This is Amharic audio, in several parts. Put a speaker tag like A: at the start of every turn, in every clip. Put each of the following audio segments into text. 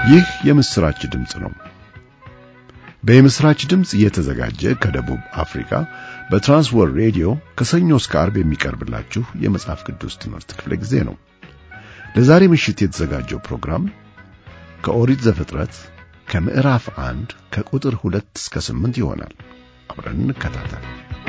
A: ይህ የምስራች ድምፅ ነው። በምስራች ድምፅ እየተዘጋጀ ከደቡብ አፍሪካ በትራንስወርልድ ሬዲዮ ከሰኞ እስከ ዓርብ የሚቀርብላችሁ የመጽሐፍ ቅዱስ ትምህርት ክፍለ ጊዜ ነው። ለዛሬ ምሽት የተዘጋጀው ፕሮግራም ከኦሪት ዘፍጥረት ከምዕራፍ አንድ ከቁጥር ሁለት እስከ ስምንት ይሆናል። አብረን እንከታተል።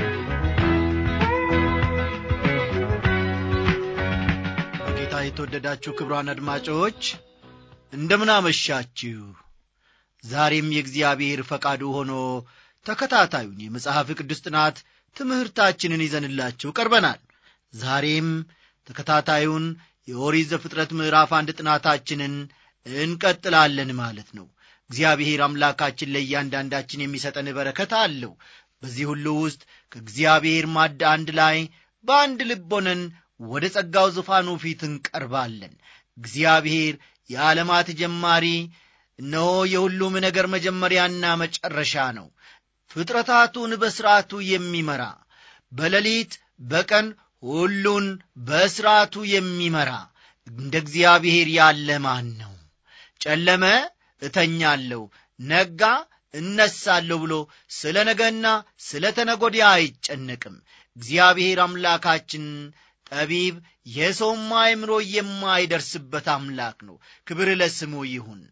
B: በጌታ የተወደዳችሁ ክቡራን አድማጮች እንደምን አመሻችሁ። ዛሬም የእግዚአብሔር ፈቃዱ ሆኖ ተከታታዩን የመጽሐፍ ቅዱስ ጥናት ትምህርታችንን ይዘንላችሁ ቀርበናል። ዛሬም ተከታታዩን የኦሪት ዘፍጥረት ምዕራፍ አንድ ጥናታችንን እንቀጥላለን ማለት ነው። እግዚአብሔር አምላካችን ለእያንዳንዳችን የሚሰጠን በረከት አለው። በዚህ ሁሉ ውስጥ ከእግዚአብሔር ማድ አንድ ላይ በአንድ ልብ ሆነን ወደ ጸጋው ዙፋኑ ፊት እንቀርባለን። እግዚአብሔር የዓለማት ጀማሪ እነሆ የሁሉም ነገር መጀመሪያና መጨረሻ ነው። ፍጥረታቱን በሥርዓቱ የሚመራ በሌሊት በቀን ሁሉን በሥርዓቱ የሚመራ እንደ እግዚአብሔር ያለ ማን ነው? ጨለመ እተኛለሁ፣ ነጋ እነሳለሁ ብሎ ስለ ነገና ስለ ተነጎዲያ አይጨነቅም። እግዚአብሔር አምላካችን ጠቢብ፣ የሰውም አእምሮ የማይደርስበት አምላክ ነው። ክብር ለስሙ ይሁን።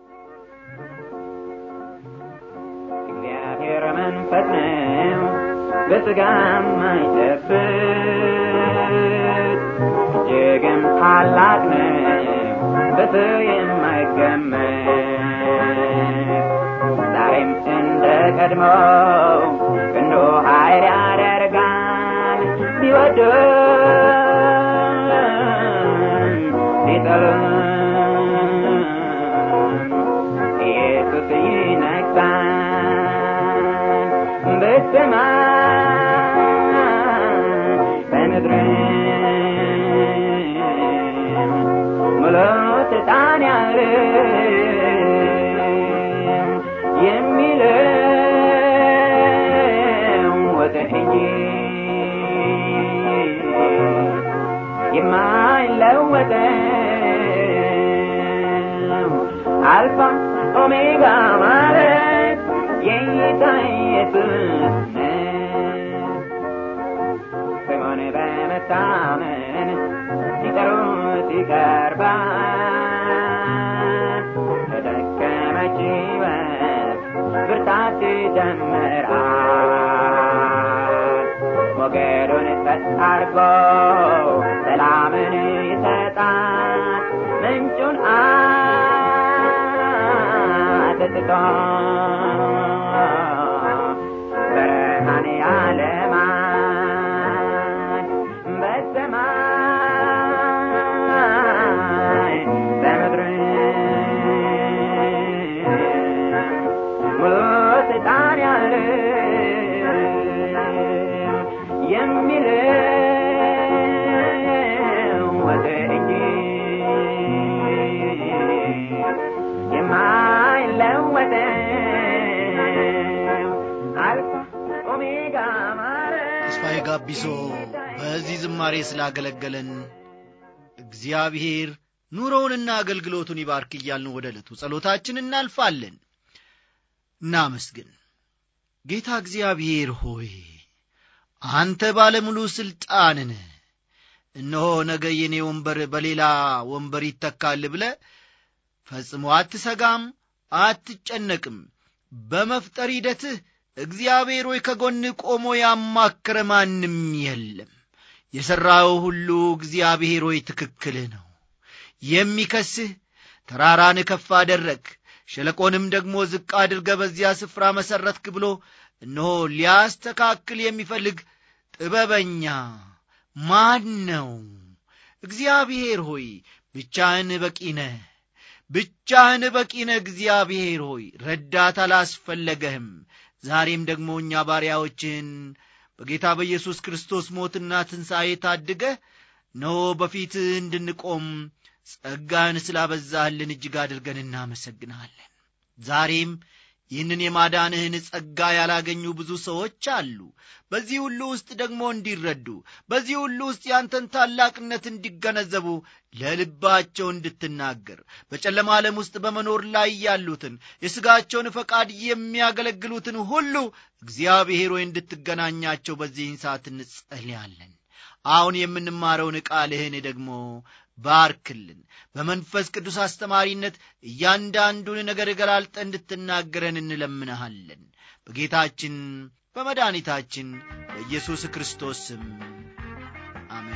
C: እግዚአብሔር መንፈስ ነው፣ በሥጋም አይጨብጥ፣ እጅግም ታላቅ ነው፣ በሰው የማይገመት ዛሬም እንደ ቀድሞው ክንዱ ኃይል ያደርጋል ቢወዱን ቢጠሉን ኢየሱስ ይነግሣል በሰማይ በምድርም ሙሉ ስልጣን ያለው የሚለወጥ እንጂ የማይለወጠው አልፋ ኦሜጋ ማለት የጌታ ኢየሱስ ነው። ስሙን በመታመን ሲጠሩት ይቀርባል። ለደከመች ሕይወት ብርታት ይጨምራል። ሞገዱን ጸጥ አድርጎ ሰላምን ይሰጣል። ምንጩን አጥጥቶ በረሃን ያለማል። በሰማይ በምድርም ሙሉ ስልጣን ያለው የሚለወጥ እንጂ የማይለወጠው አልፋ ኦሜጋ ማለት
B: ተስፋዬ ጋቢሶ በዚህ ዝማሬ ስላገለገለን እግዚአብሔር ኑሮውንና አገልግሎቱን ይባርክ እያልን ወደ ዕለቱ ጸሎታችን እናልፋለን። እናመስግን። ጌታ እግዚአብሔር ሆይ አንተ ባለሙሉ ሥልጣንን እነሆ ነገ የኔ ወንበር በሌላ ወንበር ይተካል ብለ ፈጽሞ አትሰጋም፣ አትጨነቅም። በመፍጠር ሂደትህ እግዚአብሔር ሆይ ከጎንህ ቆሞ ያማከረ ማንም የለም። የሠራው ሁሉ እግዚአብሔር ሆይ ትክክልህ ነው። የሚከስህ ተራራን ከፍ አደረግ ሸለቆንም ደግሞ ዝቅ አድርገ በዚያ ስፍራ መሠረትክ ብሎ እነሆ ሊያስተካክል የሚፈልግ ጥበበኛ ማን ነው? እግዚአብሔር ሆይ ብቻህን በቂ ነህ። ብቻህን በቂ ነህ። እግዚአብሔር ሆይ ረዳት አላስፈለገህም። ዛሬም ደግሞ እኛ ባሪያዎችን በጌታ በኢየሱስ ክርስቶስ ሞትና ትንሣኤ ታድገህ እነሆ በፊትህ እንድንቆም ጸጋን ስላበዛህልን እጅግ አድርገን እናመሰግንሃለን። ዛሬም ይህንን የማዳንህን ጸጋ ያላገኙ ብዙ ሰዎች አሉ በዚህ ሁሉ ውስጥ ደግሞ እንዲረዱ በዚህ ሁሉ ውስጥ ያንተን ታላቅነት እንዲገነዘቡ ለልባቸው እንድትናገር በጨለማ ዓለም ውስጥ በመኖር ላይ ያሉትን የሥጋቸውን ፈቃድ የሚያገለግሉትን ሁሉ እግዚአብሔር ሆይ እንድትገናኛቸው በዚህን ሰዓት እንጸልያለን አሁን የምንማረውን ቃልህን ደግሞ ባርክልን በመንፈስ ቅዱስ አስተማሪነት እያንዳንዱን ነገር ገላልጠ እንድትናገረን እንለምንሃለን በጌታችን በመድኃኒታችን በኢየሱስ ክርስቶስ ስም አሜን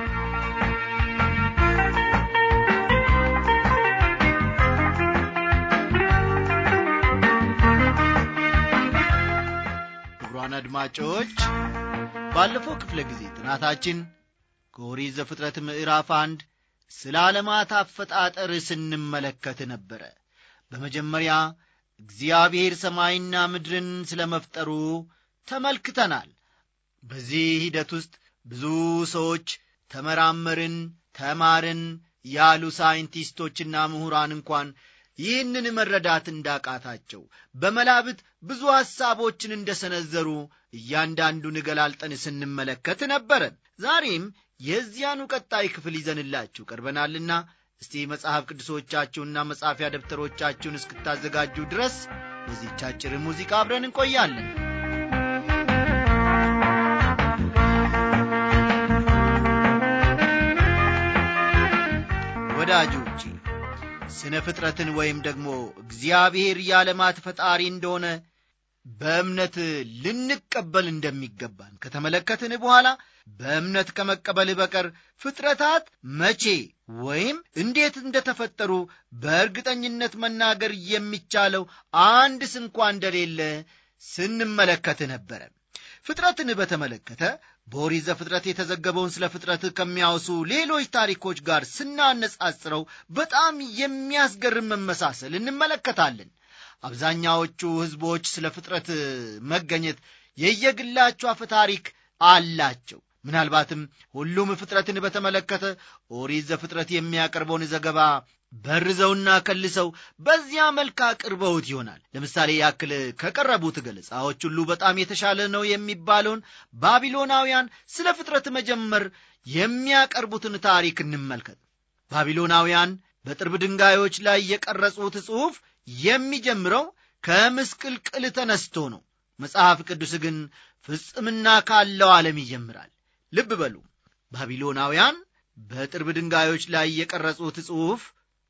B: ክቡራን አድማጮች ባለፈው ክፍለ ጊዜ ጥናታችን ከኦሪት ዘፍጥረት ምዕራፍ አንድ ስለ ዓለማት አፈጣጠር ስንመለከት ነበረ በመጀመሪያ እግዚአብሔር ሰማይና ምድርን ስለ መፍጠሩ ተመልክተናል በዚህ ሂደት ውስጥ ብዙ ሰዎች ተመራመርን ተማርን ያሉ ሳይንቲስቶችና ምሁራን እንኳን ይህንን መረዳት እንዳቃታቸው በመላብት ብዙ ሐሳቦችን እንደሰነዘሩ እያንዳንዱን ገላልጠን ስንመለከት ነበረ ዛሬም የዚያኑ ቀጣይ ክፍል ይዘንላችሁ ቀርበናልና እስቲ መጽሐፍ ቅዱሶቻችሁንና መጻፊያ ደብተሮቻችሁን እስክታዘጋጁ ድረስ በዚህች አጭር ሙዚቃ አብረን እንቆያለን ወዳጆቼ ስነ ፍጥረትን ወይም ደግሞ እግዚአብሔር የዓለማት ፈጣሪ እንደሆነ በእምነት ልንቀበል እንደሚገባን ከተመለከትን በኋላ በእምነት ከመቀበል በቀር ፍጥረታት መቼ ወይም እንዴት እንደተፈጠሩ በእርግጠኝነት መናገር የሚቻለው አንድ ስንኳ እንደሌለ ስንመለከት ነበረ ፍጥረትን በተመለከተ በኦሪት ዘፍጥረት የተዘገበውን ስለ ፍጥረት ከሚያወሱ ሌሎች ታሪኮች ጋር ስናነጻጽረው በጣም የሚያስገርም መመሳሰል እንመለከታለን አብዛኛዎቹ ሕዝቦች ስለ ፍጥረት መገኘት የየግላቸው አፈ ታሪክ አላቸው ምናልባትም ሁሉም ፍጥረትን በተመለከተ ኦሪት ዘፍጥረት የሚያቀርበውን ዘገባ በርዘውና ከልሰው በዚያ መልክ አቅርበውት ይሆናል ለምሳሌ ያክል ከቀረቡት ገለጻዎች ሁሉ በጣም የተሻለ ነው የሚባለውን ባቢሎናውያን ስለ ፍጥረት መጀመር የሚያቀርቡትን ታሪክ እንመልከት ባቢሎናውያን በጥርብ ድንጋዮች ላይ የቀረጹት ጽሑፍ የሚጀምረው ከምስቅልቅል ተነስቶ ነው መጽሐፍ ቅዱስ ግን ፍጽምና ካለው ዓለም ይጀምራል ልብ በሉ ባቢሎናውያን በጥርብ ድንጋዮች ላይ የቀረጹት ጽሑፍ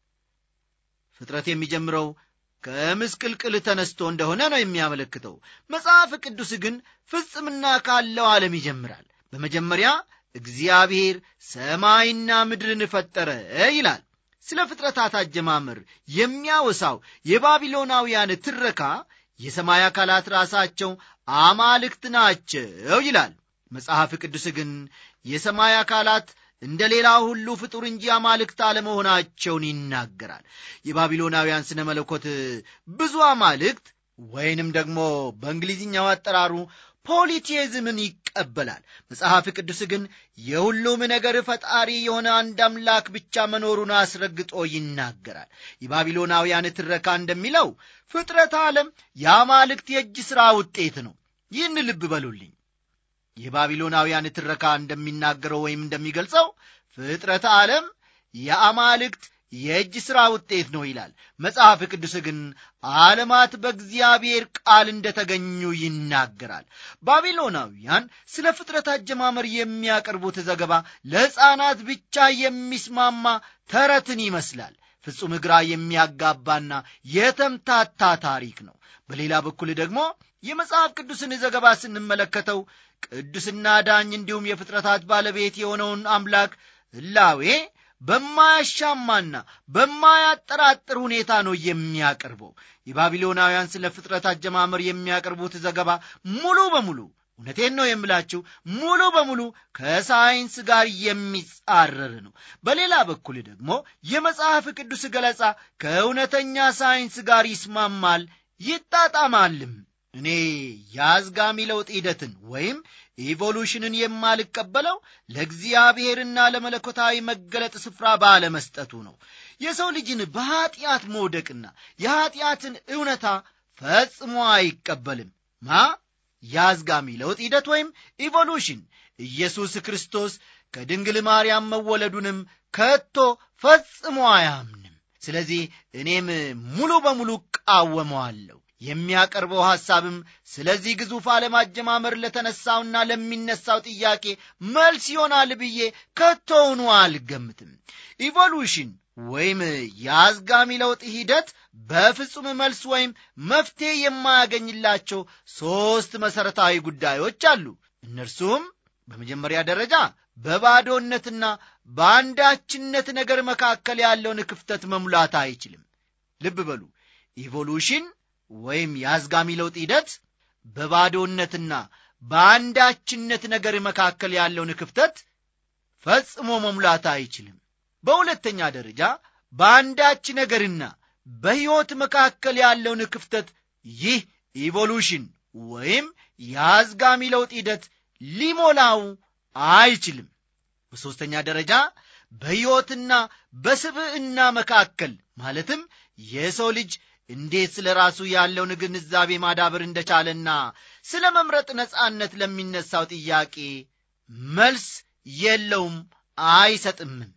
B: ፍጥረት የሚጀምረው ከምስቅልቅል ተነስቶ እንደሆነ ነው የሚያመለክተው መጽሐፍ ቅዱስ ግን ፍጽምና ካለው ዓለም ይጀምራል በመጀመሪያ እግዚአብሔር ሰማይና ምድርን ፈጠረ ይላል ስለ ፍጥረታት አጀማመር የሚያወሳው የባቢሎናውያን ትረካ የሰማይ አካላት ራሳቸው አማልክት ናቸው ይላል መጽሐፍ ቅዱስ ግን የሰማይ አካላት እንደ ሌላ ሁሉ ፍጡር እንጂ አማልክት አለመሆናቸውን ይናገራል የባቢሎናውያን ስነ መለኮት ብዙ አማልክት ወይንም ደግሞ በእንግሊዝኛው አጠራሩ ፖሊቴዝምን ይቀበላል መጽሐፍ ቅዱስ ግን የሁሉም ነገር ፈጣሪ የሆነ አንድ አምላክ ብቻ መኖሩን አስረግጦ ይናገራል የባቢሎናውያን ትረካ እንደሚለው ፍጥረት ዓለም የአማልክት የእጅ ሥራ ውጤት ነው ይህን ልብ በሉልኝ የባቢሎናውያን ትረካ እንደሚናገረው ወይም እንደሚገልጸው ፍጥረት ዓለም የአማልክት የእጅ ሥራ ውጤት ነው ይላል መጽሐፍ ቅዱስ ግን ዓለማት በእግዚአብሔር ቃል እንደተገኙ ይናገራል ባቢሎናውያን ስለ ፍጥረት አጀማመር የሚያቀርቡት ዘገባ ለሕፃናት ብቻ የሚስማማ ተረትን ይመስላል ፍጹም ግራ የሚያጋባና የተምታታ ታሪክ ነው በሌላ በኩል ደግሞ የመጽሐፍ ቅዱስን ዘገባ ስንመለከተው ቅዱስና ዳኝ እንዲሁም የፍጥረታት ባለቤት የሆነውን አምላክ ህላዌ በማያሻማና በማያጠራጥር ሁኔታ ነው የሚያቀርበው የባቢሎናውያን ስለ ፍጥረት አጀማመር የሚያቀርቡት ዘገባ ሙሉ በሙሉ እውነቴን ነው የምላችሁ ሙሉ በሙሉ ከሳይንስ ጋር የሚጻረር ነው በሌላ በኩል ደግሞ የመጽሐፍ ቅዱስ ገለጻ ከእውነተኛ ሳይንስ ጋር ይስማማል ይጣጣማልም እኔ የአዝጋሚ ለውጥ ሂደትን ወይም ኢቮሉሽንን የማልቀበለው ለእግዚአብሔርና ለመለኮታዊ መገለጥ ስፍራ ባለመስጠቱ ነው የሰው ልጅን በኀጢአት መውደቅና የኀጢአትን እውነታ ፈጽሞ አይቀበልም ማ የአዝጋሚ ለውጥ ሂደት ወይም ኢቮሉሽን ኢየሱስ ክርስቶስ ከድንግል ማርያም መወለዱንም ከቶ ፈጽሞ አያምንም ስለዚህ እኔም ሙሉ በሙሉ እቃወመዋለሁ የሚያቀርበው ሐሳብም ስለዚህ ግዙፍ ዓለም አጀማመር ለተነሳውና ለሚነሳው ጥያቄ መልስ ይሆናል ብዬ ከቶውኑ አልገምትም ኢቮሉሽን ወይም የአዝጋሚ ለውጥ ሂደት በፍጹም መልስ ወይም መፍትሄ የማያገኝላቸው ሦስት መሠረታዊ ጉዳዮች አሉ እነርሱም በመጀመሪያ ደረጃ በባዶነትና በአንዳችነት ነገር መካከል ያለውን ክፍተት መሙላት አይችልም ልብ በሉ ኢቮሉሽን ወይም የአዝጋሚ ለውጥ ሂደት በባዶነትና በአንዳችነት ነገር መካከል ያለውን ክፍተት ፈጽሞ መሙላት አይችልም በሁለተኛ ደረጃ በአንዳች ነገርና በሕይወት መካከል ያለውን ክፍተት ይህ ኢቮሉሽን ወይም የአዝጋሚ ለውጥ ሂደት ሊሞላው አይችልም በሦስተኛ ደረጃ በሕይወትና በስብዕና መካከል ማለትም የሰው ልጅ እንዴት ስለ ራሱ ያለውን ግንዛቤ ማዳበር እንደቻለና ስለ መምረጥ ነጻነት ለሚነሳው ጥያቄ መልስ የለውም አይሰጥምም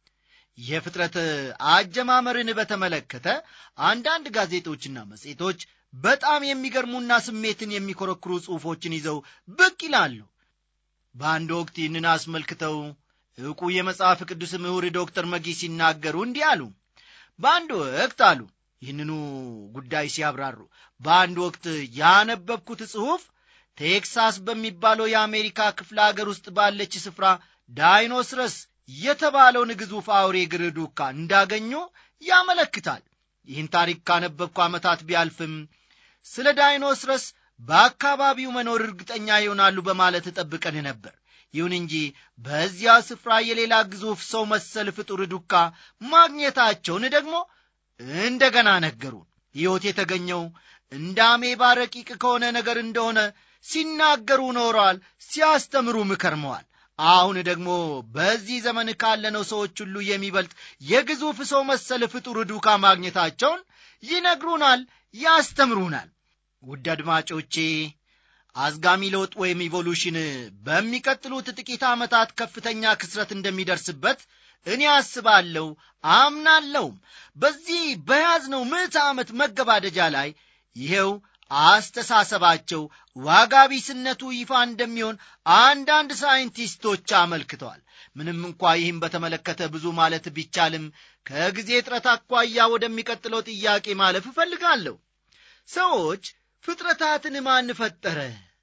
B: የፍጥረት አጀማመርን በተመለከተ አንዳንድ ጋዜጦችና መጽሔቶች በጣም የሚገርሙና ስሜትን የሚኮረክሩ ጽሑፎችን ይዘው ብቅ ይላሉ በአንድ ወቅት ይህንን አስመልክተው ዕውቁ የመጽሐፍ ቅዱስ ምሁር ዶክተር መጊ ሲናገሩ እንዲህ አሉ በአንድ ወቅት አሉ ይህንኑ ጉዳይ ሲያብራሩ በአንድ ወቅት ያነበብኩት ጽሑፍ ቴክሳስ በሚባለው የአሜሪካ ክፍለ አገር ውስጥ ባለች ስፍራ ዳይኖስረስ የተባለውን ግዙፍ አውሬ እግር ዱካ እንዳገኙ ያመለክታል ይህን ታሪክ ካነበብኩ ዓመታት ቢያልፍም ስለ ዳይኖስረስ በአካባቢው መኖር እርግጠኛ ይሆናሉ በማለት ጠብቀን ነበር ይሁን እንጂ በዚያ ስፍራ የሌላ ግዙፍ ሰው መሰል ፍጡር ዱካ ማግኘታቸውን ደግሞ እንደገና ነገሩን ሕይወት የተገኘው እንደ አሜባ ረቂቅ ከሆነ ነገር እንደሆነ ሲናገሩ ኖረዋል ሲያስተምሩም ከርመዋል አሁን ደግሞ በዚህ ዘመን ካለነው ሰዎች ሁሉ የሚበልጥ የግዙፍ ሰው መሰል ፍጡር ዱካ ማግኘታቸውን ይነግሩናል ያስተምሩናል ውድ አድማጮቼ አዝጋሚ ለውጥ ወይም ኢቮሉሽን በሚቀጥሉት ጥቂት ዓመታት ከፍተኛ ክስረት እንደሚደርስበት እኔ አስባለሁ አምናለሁም በዚህ በያዝነው ምዕተ ዓመት መገባደጃ ላይ ይሄው አስተሳሰባቸው ዋጋ ቢስነቱ ይፋ እንደሚሆን አንዳንድ ሳይንቲስቶች አመልክተዋል ምንም እንኳ ይህም በተመለከተ ብዙ ማለት ቢቻልም ከጊዜ እጥረት አኳያ ወደሚቀጥለው ጥያቄ ማለፍ እፈልጋለሁ ሰዎች ፍጥረታትን ማን ፈጠረ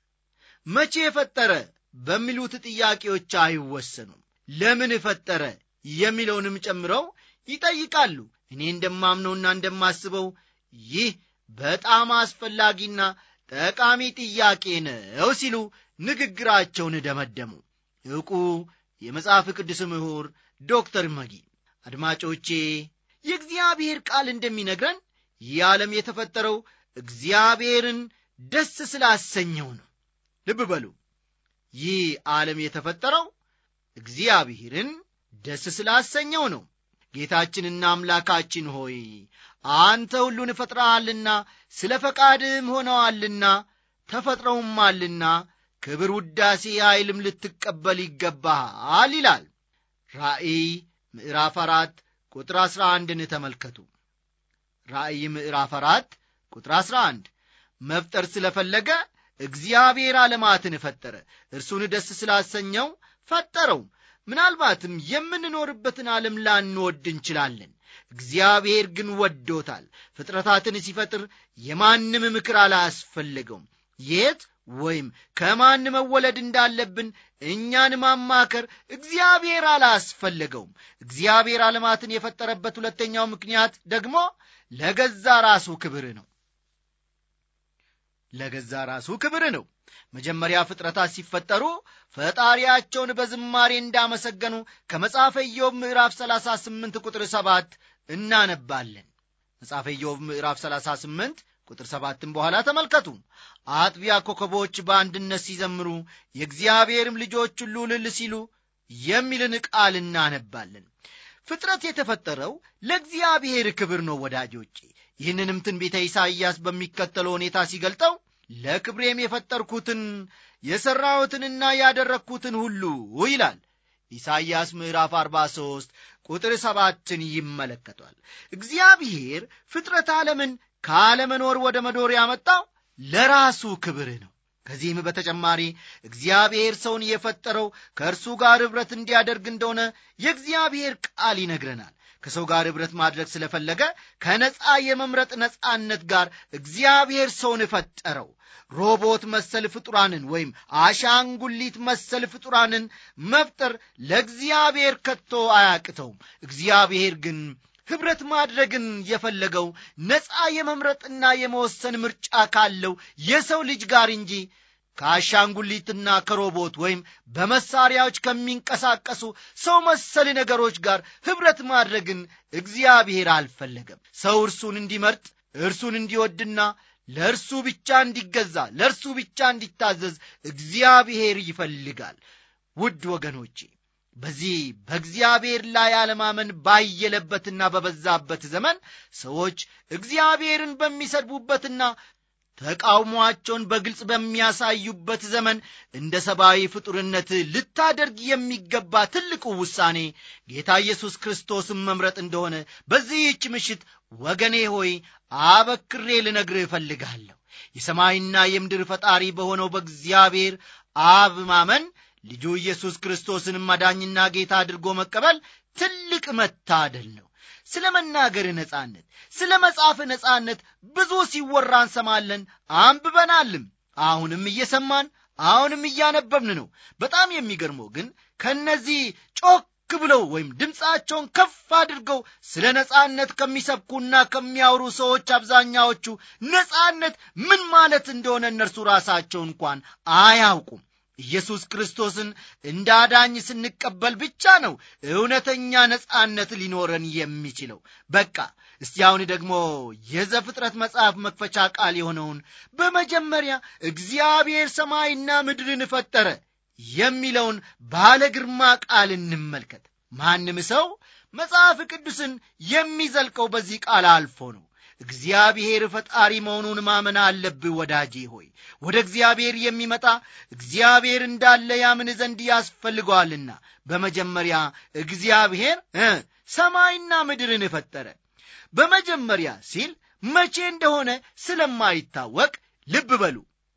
B: መቼ ፈጠረ በሚሉት ጥያቄዎች አይወሰኑም ለምን ፈጠረ የሚለውንም ጨምረው ይጠይቃሉ እኔ እንደማምነውና እንደማስበው ይህ በጣም አስፈላጊና ጠቃሚ ጥያቄ ነው ሲሉ ንግግራቸውን ደመደሙ ዕውቁ የመጽሐፍ ቅዱስ ምሁር ዶክተር መጊ አድማጮቼ የእግዚአብሔር ቃል እንደሚነግረን ይህ ዓለም የተፈጠረው እግዚአብሔርን ደስ ስላሰኘው ነው ልብ በሉ ይህ ዓለም የተፈጠረው እግዚአብሔርን ደስ ስላሰኘው ነው ጌታችንና አምላካችን ሆይ አንተ ሁሉን ፈጥረሃልና ስለ ፈቃድም ሆነዋልና ተፈጥረውማልና ክብር ውዳሴ ኃይልም ልትቀበል ይገባሃል ይላል ራእይ ምዕራፍ አራት ቁጥር አሥራ አንድን ተመልከቱ ራእይ ምዕራፍ አራት ቁጥር አሥራ አንድ መፍጠር ስለፈለገ እግዚአብሔር ዓለማትን ፈጠረ እርሱን ደስ ስላሰኘው ፈጠረው ምናልባትም የምንኖርበትን ዓለም ላንወድ እንችላለን እግዚአብሔር ግን ወዶታል ፍጥረታትን ሲፈጥር የማንም ምክር አላስፈለገውም የት ወይም ከማን መወለድ እንዳለብን እኛን ማማከር እግዚአብሔር አላስፈለገውም እግዚአብሔር ዓለማትን የፈጠረበት ሁለተኛው ምክንያት ደግሞ ለገዛ ራሱ ክብር ነው ለገዛ ራሱ ክብር ነው መጀመሪያ ፍጥረታት ሲፈጠሩ ፈጣሪያቸውን በዝማሬ እንዳመሰገኑ ከመጽሐፈ ኢዮብ ምዕራፍ 38 ቁጥር 7 እናነባለን መጽሐፈ ኢዮብ ምዕራፍ 38 ቁጥር ሰባትን በኋላ ተመልከቱ አጥቢያ ኮከቦች በአንድነት ሲዘምሩ የእግዚአብሔርም ልጆች ሁሉ ልል ሲሉ የሚልን ቃል እናነባለን ፍጥረት የተፈጠረው ለእግዚአብሔር ክብር ነው ወዳጆቼ ይህንንም ትንቢተ ኢሳይያስ በሚከተለው ሁኔታ ሲገልጠው ለክብሬም የፈጠርኩትን የሠራሁትንና ያደረግኩትን ሁሉ ይላል ኢሳይያስ ምዕራፍ 43 ቁጥር ሰባትን ይመለከቷል እግዚአብሔር ፍጥረት ዓለምን ካለመኖር ወደ መኖር ያመጣው ለራሱ ክብር ነው ከዚህም በተጨማሪ እግዚአብሔር ሰውን የፈጠረው ከእርሱ ጋር ኅብረት እንዲያደርግ እንደሆነ የእግዚአብሔር ቃል ይነግረናል ከሰው ጋር ኅብረት ማድረግ ስለፈለገ ከነፃ የመምረጥ ነፃነት ጋር እግዚአብሔር ሰውን ፈጠረው ሮቦት መሰል ፍጡራንን ወይም አሻንጉሊት መሰል ፍጡራንን መፍጠር ለእግዚአብሔር ከቶ አያቅተውም እግዚአብሔር ግን ኅብረት ማድረግን የፈለገው ነፃ የመምረጥና የመወሰን ምርጫ ካለው የሰው ልጅ ጋር እንጂ ከአሻንጉሊትና ከሮቦት ወይም በመሳሪያዎች ከሚንቀሳቀሱ ሰው መሰል ነገሮች ጋር ኅብረት ማድረግን እግዚአብሔር አልፈለገም ሰው እርሱን እንዲመርጥ እርሱን እንዲወድና ለእርሱ ብቻ እንዲገዛ ለእርሱ ብቻ እንዲታዘዝ እግዚአብሔር ይፈልጋል ውድ ወገኖቼ በዚህ በእግዚአብሔር ላይ አለማመን ባየለበትና በበዛበት ዘመን ሰዎች እግዚአብሔርን በሚሰድቡበትና ተቃውሟቸውን በግልጽ በሚያሳዩበት ዘመን እንደ ሰብአዊ ፍጡርነት ልታደርግ የሚገባ ትልቁ ውሳኔ ጌታ ኢየሱስ ክርስቶስን መምረጥ እንደሆነ በዚህች ምሽት ወገኔ ሆይ አበክሬ ልነግርህ እፈልጋለሁ የሰማይና የምድር ፈጣሪ በሆነው በእግዚአብሔር አብ ማመን ልጁ ኢየሱስ ክርስቶስንም አዳኝና ጌታ አድርጎ መቀበል ትልቅ መታደል ነው ስለ መናገር ነጻነት ስለ መጻፍ ነጻነት ብዙ ሲወራ እንሰማለን አንብበናልም አሁንም እየሰማን አሁንም እያነበብን ነው በጣም የሚገርመው ግን ከእነዚህ ጮክ ብለው ወይም ድምፃቸውን ከፍ አድርገው ስለ ነጻነት ከሚሰብኩና ከሚያወሩ ሰዎች አብዛኛዎቹ ነጻነት ምን ማለት እንደሆነ እነርሱ ራሳቸው እንኳን አያውቁም ኢየሱስ ክርስቶስን እንደ አዳኝ ስንቀበል ብቻ ነው እውነተኛ ነጻነት ሊኖረን የሚችለው በቃ እስቲ አሁን ደግሞ የዘፍጥረት መጽሐፍ መክፈቻ ቃል የሆነውን በመጀመሪያ እግዚአብሔር ሰማይና ምድርን ፈጠረ የሚለውን ባለ ግርማ ቃል እንመልከት ማንም ሰው መጽሐፍ ቅዱስን የሚዘልቀው በዚህ ቃል አልፎ ነው እግዚአብሔር ፈጣሪ መሆኑን ማመን አለብህ ወዳጄ ሆይ ወደ እግዚአብሔር የሚመጣ እግዚአብሔር እንዳለ ያምን ዘንድ ያስፈልገዋልና በመጀመሪያ እግዚአብሔር ሰማይና ምድርን ፈጠረ በመጀመሪያ ሲል መቼ እንደሆነ ስለማይታወቅ ልብ በሉ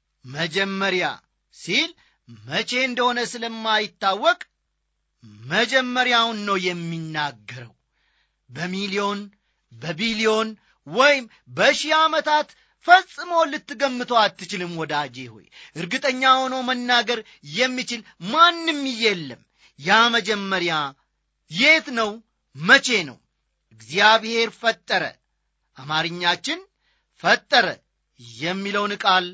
B: መጀመሪያ ሲል መቼ እንደሆነ ስለማይታወቅ መጀመሪያውን ነው የሚናገረው በሚሊዮን በቢሊዮን ወይም በሺህ ዓመታት ፈጽሞ ልትገምተው አትችልም ወዳጄ ሆይ እርግጠኛ ሆኖ መናገር የሚችል ማንም የለም ያ መጀመሪያ የት ነው መቼ ነው እግዚአብሔር ፈጠረ አማርኛችን ፈጠረ የሚለውን ቃል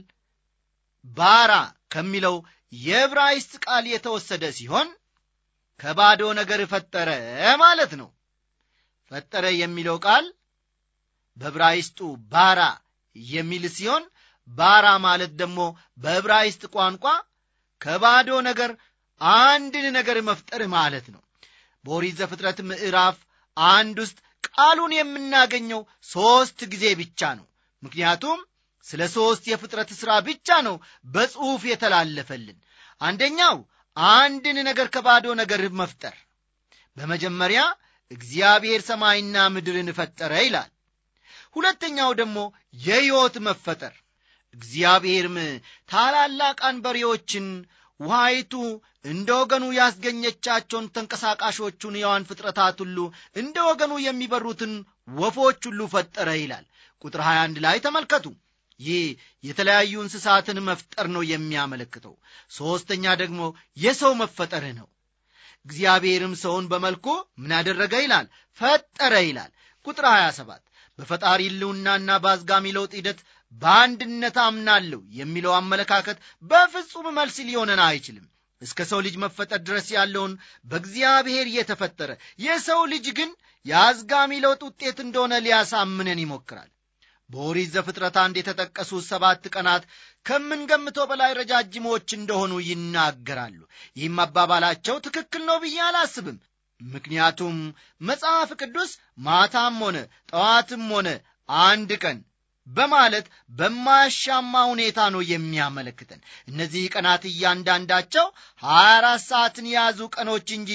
B: ባራ ከሚለው የዕብራይስጥ ቃል የተወሰደ ሲሆን ከባዶ ነገር ፈጠረ ማለት ነው ፈጠረ የሚለው ቃል በዕብራይስጡ ባራ የሚል ሲሆን ባራ ማለት ደግሞ በዕብራይስጥ ቋንቋ ከባዶ ነገር አንድን ነገር መፍጠር ማለት ነው በኦሪት ዘፍጥረት ምዕራፍ አንድ ውስጥ ቃሉን የምናገኘው ሦስት ጊዜ ብቻ ነው ምክንያቱም ስለ ሦስት የፍጥረት ሥራ ብቻ ነው በጽሑፍ የተላለፈልን አንደኛው አንድን ነገር ከባዶ ነገር መፍጠር በመጀመሪያ እግዚአብሔር ሰማይና ምድርን ፈጠረ ይላል ሁለተኛው ደግሞ የሕይወት መፈጠር እግዚአብሔርም ታላላቅ አንበሬዎችን ውሃይቱ እንደ ወገኑ ያስገኘቻቸውን ተንቀሳቃሾቹን የዋን ፍጥረታት ሁሉ እንደ ወገኑ የሚበሩትን ወፎች ሁሉ ፈጠረ ይላል ቁጥር 21 ላይ ተመልከቱ ይህ የተለያዩ እንስሳትን መፍጠር ነው የሚያመለክተው ሦስተኛ ደግሞ የሰው መፈጠር ነው እግዚአብሔርም ሰውን በመልኩ ምን ያደረገ ይላል ፈጠረ ይላል ቁጥር 27 በፈጣሪ ልውናና በአዝጋሚ ለውጥ ሂደት በአንድነት አምናለሁ የሚለው አመለካከት በፍጹም መልስ ሊሆነን አይችልም እስከ ሰው ልጅ መፈጠር ድረስ ያለውን በእግዚአብሔር የተፈጠረ የሰው ልጅ ግን የአዝጋሚ ለውጥ ውጤት እንደሆነ ሊያሳምነን ይሞክራል በኦሪት ዘፍጥረት አንድ የተጠቀሱ ሰባት ቀናት ከምንገምተው በላይ ረጃጅሞች እንደሆኑ ይናገራሉ ይህም አባባላቸው ትክክል ነው ብዬ አላስብም ምክንያቱም መጽሐፍ ቅዱስ ማታም ሆነ ጠዋትም ሆነ አንድ ቀን በማለት በማያሻማ ሁኔታ ነው የሚያመለክተን እነዚህ ቀናት እያንዳንዳቸው 24 ሰዓትን የያዙ ቀኖች እንጂ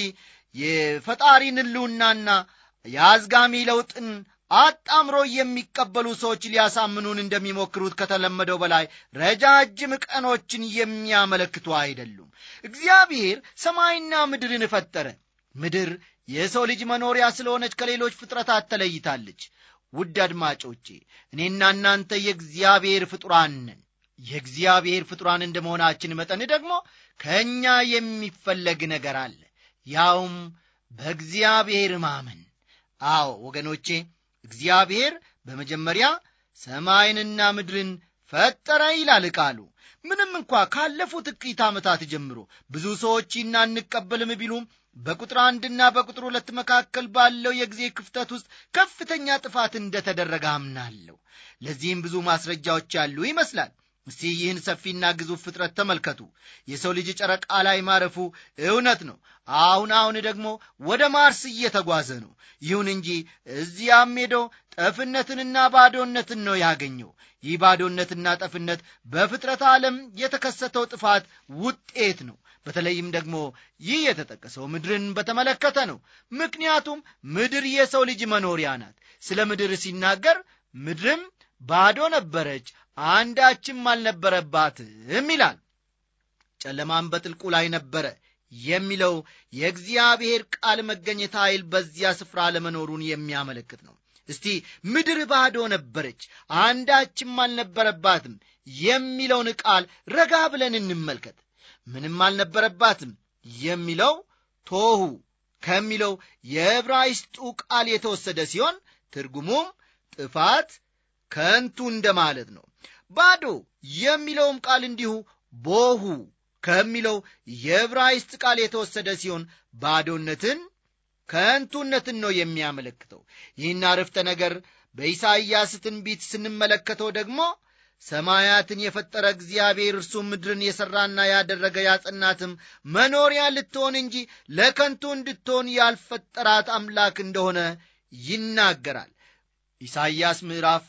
B: የፈጣሪን ህልውናና የአዝጋሚ ለውጥን አጣምሮ የሚቀበሉ ሰዎች ሊያሳምኑን እንደሚሞክሩት ከተለመደው በላይ ረጃጅም ቀኖችን የሚያመለክቱ አይደሉም እግዚአብሔር ሰማይና ምድርን ፈጠረ ምድር የሰው ልጅ መኖሪያ ስለሆነች ከሌሎች ፍጥረታት ተለይታለች ውድ አድማጮቼ እኔና እናንተ የእግዚአብሔር ፍጡራን ነን የእግዚአብሔር ፍጡራን እንደ መሆናችን መጠን ደግሞ ከእኛ የሚፈለግ ነገር አለ ያውም በእግዚአብሔር ማመን አዎ ወገኖቼ እግዚአብሔር በመጀመሪያ ሰማይንና ምድርን ፈጠረ ይላል ቃሉ ምንም እንኳ ካለፉት ጥቂት ዓመታት ጀምሮ ብዙ ሰዎች ይና እንቀበልም ቢሉም በቁጥር አንድና በቁጥር ሁለት መካከል ባለው የጊዜ ክፍተት ውስጥ ከፍተኛ ጥፋት እንደተደረገ አምናለሁ ለዚህም ብዙ ማስረጃዎች ያሉ ይመስላል እስቲ ይህን ሰፊና ግዙፍ ፍጥረት ተመልከቱ የሰው ልጅ ጨረቃ ላይ ማረፉ እውነት ነው አሁን አሁን ደግሞ ወደ ማርስ እየተጓዘ ነው ይሁን እንጂ እዚያም ሄዶ ጠፍነትንና ባዶነትን ነው ያገኘው ይህ ባዶነትና ጠፍነት በፍጥረት ዓለም የተከሰተው ጥፋት ውጤት ነው በተለይም ደግሞ ይህ የተጠቀሰው ምድርን በተመለከተ ነው ምክንያቱም ምድር የሰው ልጅ መኖሪያ ናት ስለ ምድር ሲናገር ምድርም ባዶ ነበረች አንዳችም አልነበረባትም ይላል ጨለማም በጥልቁ ላይ ነበረ የሚለው የእግዚአብሔር ቃል መገኘት ኃይል በዚያ ስፍራ ለመኖሩን የሚያመለክት ነው እስቲ ምድር ባዶ ነበረች አንዳችም አልነበረባትም የሚለውን ቃል ረጋ ብለን እንመልከት ምንም አልነበረባትም የሚለው ቶሁ ከሚለው የዕብራይስጡ ቃል የተወሰደ ሲሆን ትርጉሙም ጥፋት ከንቱ እንደማለት ነው ባዶ የሚለውም ቃል እንዲሁ ቦሁ ከሚለው የዕብራይስጥ ቃል የተወሰደ ሲሆን ባዶነትን ከንቱነትን ነው የሚያመለክተው ይህን አርፍተ ነገር በኢሳይያስ ትንቢት ስንመለከተው ደግሞ ሰማያትን የፈጠረ እግዚአብሔር እርሱ ምድርን የሠራና ያደረገ ያጸናትም መኖሪያ ልትሆን እንጂ ለከንቱ እንድትሆን ያልፈጠራት አምላክ እንደሆነ ይናገራል ኢሳይያስ ምዕራፍ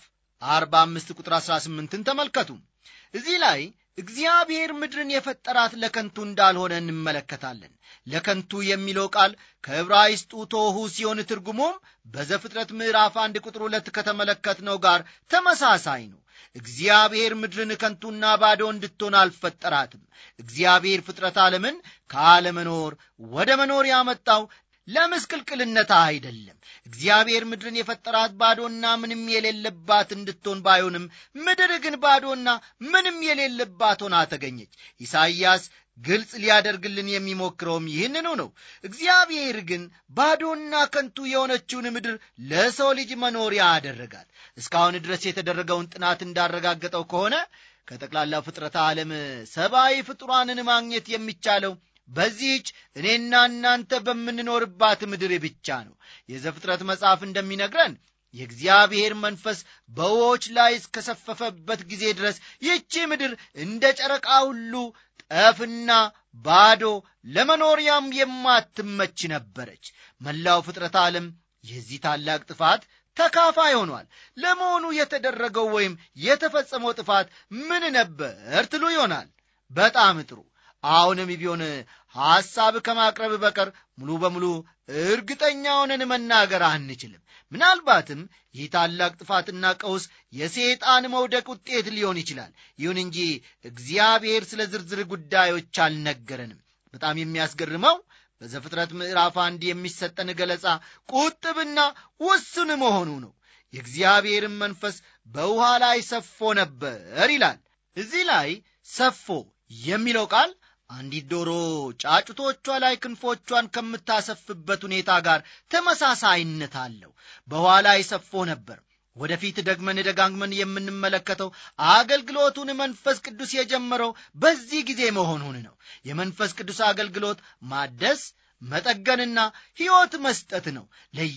B: 45 ቁጥር 18ን ተመልከቱ እዚህ ላይ እግዚአብሔር ምድርን የፈጠራት ለከንቱ እንዳልሆነ እንመለከታለን ለከንቱ የሚለው ቃል ከዕብራይስጡ ቶሁ ሲሆን ትርጉሙም በዘፍጥረት ምዕራፍ አንድ ቁጥር ሁለት ከተመለከትነው ጋር ተመሳሳይ ነው እግዚአብሔር ምድርን ከንቱና ባዶ እንድትሆን አልፈጠራትም እግዚአብሔር ፍጥረት ዓለምን ከአለመኖር ወደ መኖር ያመጣው ለምስቅልቅልነታ አይደለም እግዚአብሔር ምድርን የፈጠራት ባዶና ምንም የሌለባት እንድትሆን ባይሆንም ምድር ግን ባዶና ምንም የሌለባት ሆና ተገኘች ኢሳይያስ ግልጽ ሊያደርግልን የሚሞክረውም ይህንኑ ነው እግዚአብሔር ግን ባዶና ከንቱ የሆነችውን ምድር ለሰው ልጅ መኖሪያ አደረጋት እስካሁን ድረስ የተደረገውን ጥናት እንዳረጋገጠው ከሆነ ከጠቅላላው ፍጥረተ ዓለም ሰብአዊ ፍጡራንን ማግኘት የሚቻለው በዚህች እኔና እናንተ በምንኖርባት ምድር ብቻ ነው የዘፍጥረት መጽሐፍ እንደሚነግረን የእግዚአብሔር መንፈስ በውዎች ላይ እስከሰፈፈበት ጊዜ ድረስ ይህቺ ምድር እንደ ጨረቃ ሁሉ ጠፍና ባዶ ለመኖሪያም የማትመች ነበረች መላው ፍጥረት ዓለም የዚህ ታላቅ ጥፋት ተካፋይ ሆኗል ለመሆኑ የተደረገው ወይም የተፈጸመው ጥፋት ምን ነበር ትሉ ይሆናል በጣም ጥሩ አሁንም ቢሆን ሐሳብ ከማቅረብ በቀር ሙሉ በሙሉ እርግጠኛ ሆነን መናገር አንችልም ምናልባትም ይህ ታላቅ ጥፋትና ቀውስ የሰይጣን መውደቅ ውጤት ሊሆን ይችላል ይሁን እንጂ እግዚአብሔር ስለ ዝርዝር ጉዳዮች አልነገረንም በጣም የሚያስገርመው በዘፍጥረት ምዕራፍ አንድ የሚሰጠን ገለጻ ቁጥብና ውስን መሆኑ ነው የእግዚአብሔርን መንፈስ በውሃ ላይ ሰፎ ነበር ይላል እዚህ ላይ ሰፎ የሚለው ቃል አንዲት ዶሮ ጫጩቶቿ ላይ ክንፎቿን ከምታሰፍበት ሁኔታ ጋር ተመሳሳይነት አለው በውሃ ላይ ሰፎ ነበር ወደፊት ደግመን ደጋግመን የምንመለከተው አገልግሎቱን መንፈስ ቅዱስ የጀመረው በዚህ ጊዜ መሆኑን ነው የመንፈስ ቅዱስ አገልግሎት ማደስ መጠገንና ሕይወት መስጠት ነው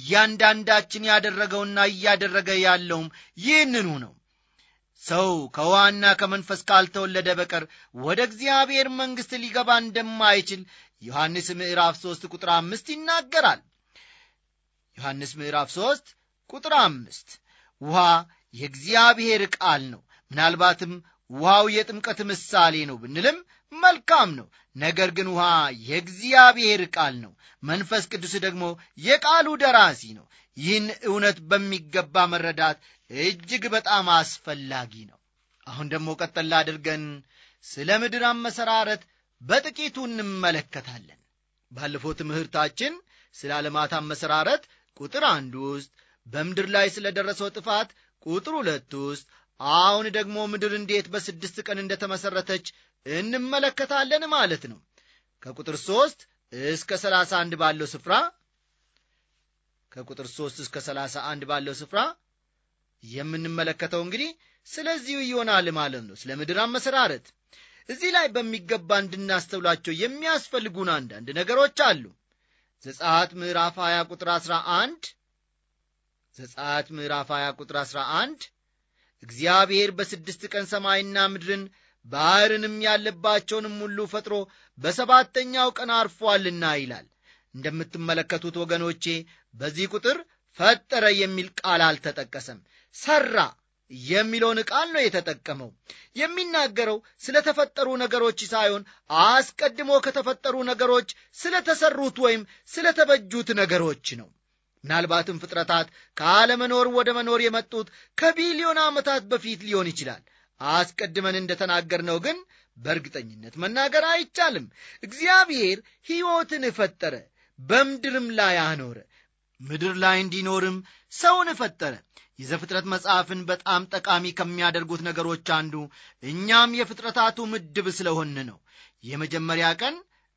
B: ለእያንዳንዳችን ያደረገውና እያደረገ ያለውም ይህንኑ ነው ሰው ከውሃና ከመንፈስ ካልተወለደ በቀር ወደ እግዚአብሔር መንግሥት ሊገባ እንደማይችል ዮሐንስ ምዕራፍ 3 ቁጥር አምስት ይናገራል ዮሐንስ ምዕራፍ 3 ቁጥር አምስት ውሃ የእግዚአብሔር ቃል ነው ምናልባትም ውሃው የጥምቀት ምሳሌ ነው ብንልም መልካም ነው ነገር ግን ውሃ የእግዚአብሔር ቃል ነው መንፈስ ቅዱስ ደግሞ የቃሉ ደራሲ ነው ይህን እውነት በሚገባ መረዳት እጅግ በጣም አስፈላጊ ነው አሁን ደግሞ ቀጠላ አድርገን ስለ ምድር አመሰራረት በጥቂቱ እንመለከታለን ባለፈው ትምህርታችን ስለ ዓለማት አመሰራረት ቁጥር አንድ ውስጥ በምድር ላይ ስለ ደረሰው ጥፋት ቁጥር ሁለት ውስጥ አሁን ደግሞ ምድር እንዴት በስድስት ቀን እንደተመሠረተች እንመለከታለን ማለት ነው ከቁጥር ሦስት እስከ ሰላሳ አንድ ባለው ስፍራ ከቁጥር ሦስት እስከ ሰላሳ አንድ ባለው ስፍራ የምንመለከተው እንግዲህ ስለዚሁ ይሆናል ማለት ነው ስለ ምድር አመሰራረት እዚህ ላይ በሚገባ እንድናስተውላቸው የሚያስፈልጉን አንዳንድ ነገሮች አሉ ዘጻት ምዕራፍ 20 ቁጥር 11 ዘጻት ምዕራፍ 20 ቁጥር 11 እግዚአብሔር በስድስት ቀን ሰማይና ምድርን ባሕርንም ያለባቸውንም ሁሉ ፈጥሮ በሰባተኛው ቀን አርፏልና ይላል እንደምትመለከቱት ወገኖቼ በዚህ ቁጥር ፈጠረ የሚል ቃል አልተጠቀሰም ሰራ የሚለውን ቃል ነው የተጠቀመው የሚናገረው ስለ ተፈጠሩ ነገሮች ሳይሆን አስቀድሞ ከተፈጠሩ ነገሮች ስለ ተሰሩት ወይም ስለ ተበጁት ነገሮች ነው ምናልባትም ፍጥረታት ከአለመኖር ወደ መኖር የመጡት ከቢሊዮን ዓመታት በፊት ሊሆን ይችላል አስቀድመን እንደተናገርነው ግን በእርግጠኝነት መናገር አይቻልም እግዚአብሔር ሕይወትን ፈጠረ በምድርም ላይ አኖረ ምድር ላይ እንዲኖርም ሰውን ፈጠረ የዘፍጥረት መጽሐፍን በጣም ጠቃሚ ከሚያደርጉት ነገሮች አንዱ እኛም የፍጥረታቱ ምድብ ስለሆን ነው የመጀመሪያ ቀን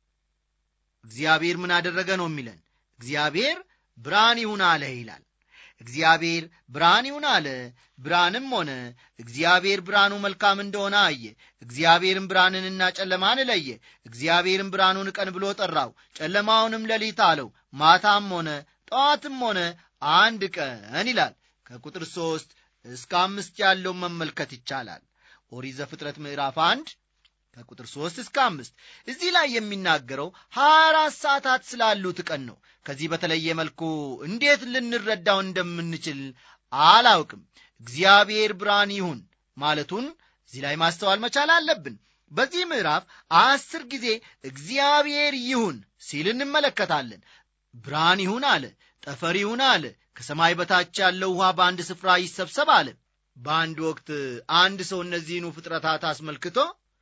B: እግዚአብሔር ምን አደረገ ነው የሚለን እግዚአብሔር ብርሃን ይሁን አለ ይላል እግዚአብሔር ብርሃን ይሁን አለ ብርሃንም ሆነ እግዚአብሔር ብርሃኑ መልካም እንደሆነ አየ እግዚአብሔርም ብርሃንንና ጨለማን ለየ እግዚአብሔርም ብርሃኑን ቀን ብሎ ጠራው ጨለማውንም ሌሊት አለው ማታም ሆነ ጠዋትም ሆነ አንድ ቀን ይላል ከቁጥር ሦስት እስከ አምስት ያለውን መመልከት ይቻላል ኦሪት ዘፍጥረት ምዕራፍ አንድ ከቁጥር ሦስት እስከ አምስት እዚህ ላይ የሚናገረው ሀያ አራት ሰዓታት ስላሉት ቀን ነው ከዚህ በተለየ መልኩ እንዴት ልንረዳው እንደምንችል አላውቅም እግዚአብሔር ብርሃን ይሁን ማለቱን እዚህ ላይ ማስተዋል መቻል አለብን በዚህ ምዕራፍ አስር ጊዜ እግዚአብሔር ይሁን ሲል እንመለከታለን ብርሃን ይሁን አለ ጠፈር ይሁን አለ ከሰማይ በታች ያለው ውሃ በአንድ ስፍራ ይሰብሰብ አለ በአንድ ወቅት አንድ ሰው እነዚህኑ ፍጥረታት አስመልክቶ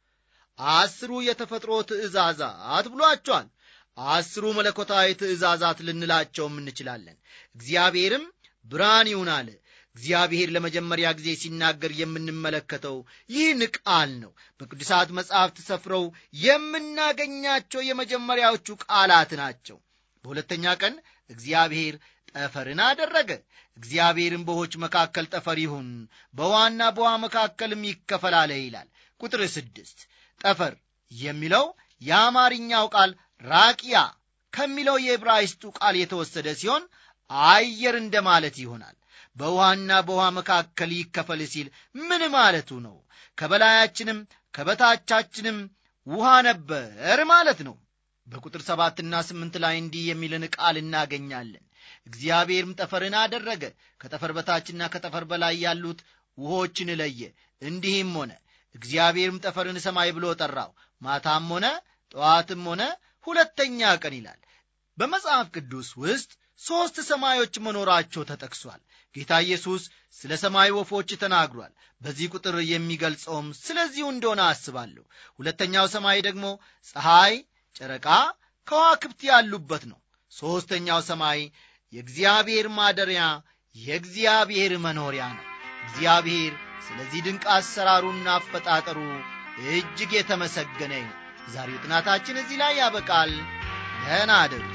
B: አስሩ የተፈጥሮ ትእዛዛት ብሏቸዋል አስሩ መለኮታዊ ትእዛዛት ልንላቸውም እንችላለን እግዚአብሔርም ብርሃን ይሁን አለ እግዚአብሔር ለመጀመሪያ ጊዜ ሲናገር የምንመለከተው ይህን ቃል ነው በቅዱሳት መጻሕፍት ሰፍረው የምናገኛቸው የመጀመሪያዎቹ ቃላት ናቸው በሁለተኛ ቀን እግዚአብሔር ጠፈርን አደረገ እግዚአብሔርም በውኆች መካከል ጠፈር ይሁን በውሃና በውሃ መካከልም ይከፈላለ ይላል ቁጥር ስድስት ጠፈር የሚለው የአማርኛው ቃል ራቂያ ከሚለው የዕብራይስጡ ቃል የተወሰደ ሲሆን አየር እንደማለት ይሆናል በውሃና በውሃ መካከል ይከፈል ሲል ምን ማለቱ ነው ከበላያችንም ከበታቻችንም ውሃ ነበር ማለት ነው በቁጥር ሰባትና ስምንት ላይ እንዲህ የሚልን ቃል እናገኛለን እግዚአብሔርም ጠፈርን አደረገ ከጠፈር በታችና ከጠፈር በላይ ያሉት ውሆችን ለየ እንዲህም ሆነ እግዚአብሔርም ጠፈርን ሰማይ ብሎ ጠራው ማታም ሆነ ጠዋትም ሆነ ሁለተኛ ቀን ይላል በመጽሐፍ ቅዱስ ውስጥ ሦስት ሰማዮች መኖራቸው ተጠቅሷል ጌታ ኢየሱስ ስለ ሰማይ ወፎች ተናግሯል በዚህ ቁጥር የሚገልጸውም ስለዚሁ እንደሆነ አስባለሁ ሁለተኛው ሰማይ ደግሞ ፀሐይ ጨረቃ ከዋክብት ያሉበት ነው ሦስተኛው ሰማይ የእግዚአብሔር ማደሪያ የእግዚአብሔር መኖሪያ ነው እግዚአብሔር ስለዚህ ድንቅ አሰራሩና አፈጣጠሩ እጅግ የተመሰገነ ነው የዛሬው ጥናታችን እዚህ ላይ ያበቃል ደህና አደሩ